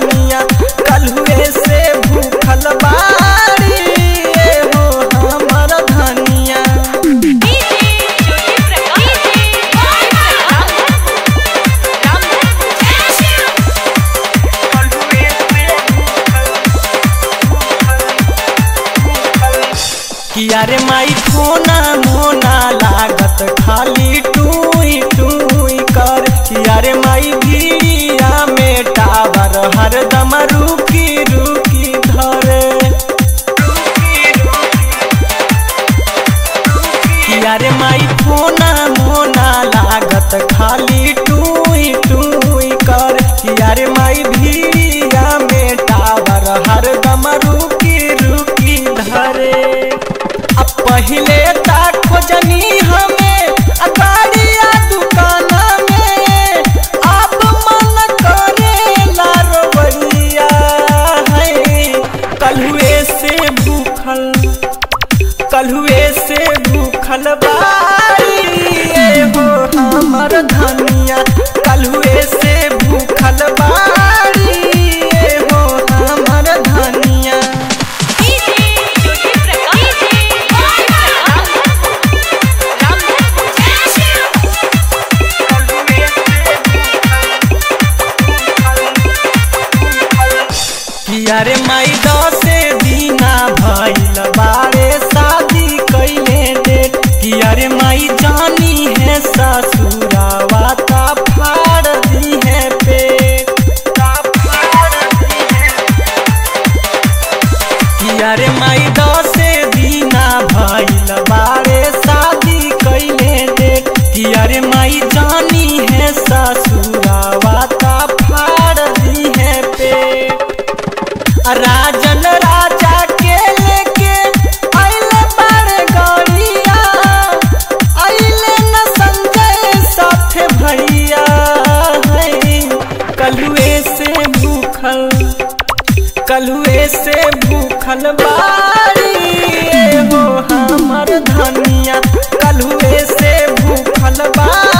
धनिया कलुए से भूखल बाड़ी ए हो हमर धनिया डीजे ज्योति प्रकाश राम किया रे माई फोना मोना लागत खाली टूई टूई कर किया रे माई भीड़िया में टावर हरदम रुकी रुकी धरे किया रे माई फोना मोना लागत खाली टूई टूई कर किया रे माई भीड़िया में टावर हरदम रुकी रुकी धरे अब पहिले ता खोजनी हमें अगाड़िया दुकान में अब मन करेला रवैया है कलुए से भूखल कलुए से भूखल बारी ए हो हमर धनिया कलुए से भूखल बारी ए हो हमर धनिया डीजे ज्योति प्रकाश राम किया रे माई दसे दीना भइल बारे शादी कैले डेट किया रे माई जानी है ससुरावा ता फाड़ दी है पेट ता फाड़ दी है किया रे माई दसे दीना भइल बारे शादी कैले डेट किया रे माई जानी है ससुरावा ता फाड़ दी है पेट राजन राजा के लेके आइले बड़ गौरिया आइले न संजय साथे भैया है कलुए से भूखल कलुए से भूखल बारी ए हो हमर धनिया कलुए से भूखल बारी